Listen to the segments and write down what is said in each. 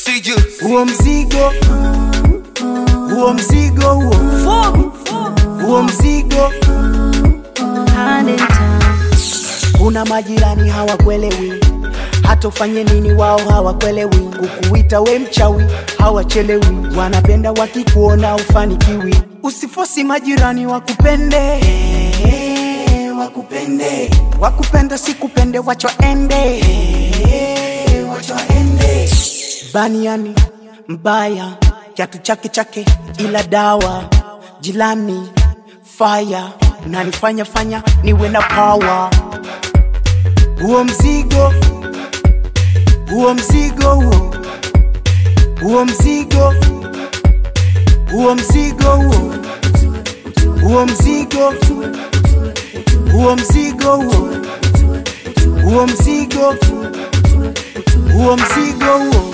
Sijus. huo mzigo huo mzigo huo huo mzigo kuna majirani hawakuelewi hata ufanye nini wao hawakuelewi kukuita we mchawi hawachelewi wanapenda wakikuona ufanikiwi usifosi majirani wakupende wakupende wakupenda sikupende wachoende wachoende baniani mbaya kiatu chake chake ila dawa jilani faya nanifanya fanya niwe na power huo mzigo huo mzigo huo huo mzigo huo mzigo huo huo mzigo huo mzigo huo huo mzigo huo mzigo huo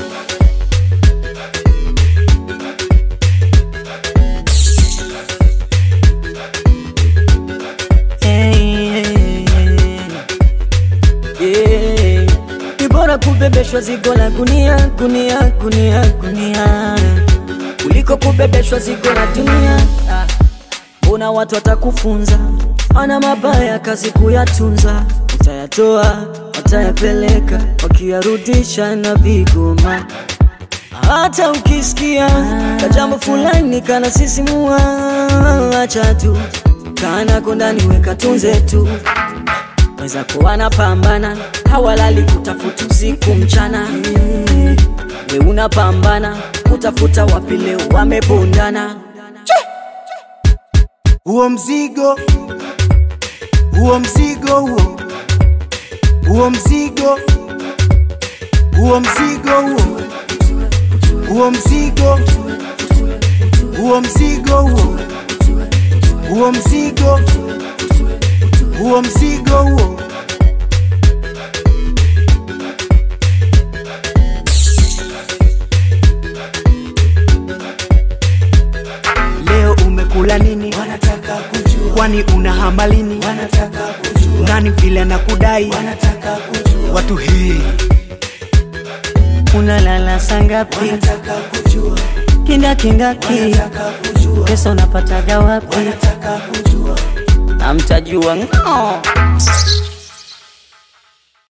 Yeah. Ni bora kubebeshwa zigo la gunia gunia gunia gunia kuliko kubebeshwa zigo la dunia. Ah, Mbona watu watakufunza, ana mabaya kazi kuyatunza, utayatoa watayapeleka, wakiyarudisha na vigoma. Hata ukisikia kajambo fulani kana sisimua, acha tu kana kondani, weka tunze tu wenzako wanapambana, hawalali kutafuta usiku mchana. We unapambana kutafuta wapi leo wamebondana. huo mzigo huo mzigo huo huo mzigo huo mzigo huo huo mzigo huo mzigo huo huo mzigo huo mzigo huo leo umekula nini wanataka kujua kwani una hamba lini wanataka kujua nani vile anakudai wanataka kujua watu hii Unalala sangapi? wanataka kujua Kinda kindaki, wanataka kujua pesa unapataga wapi? wanataka kujua Amtajua ng'o.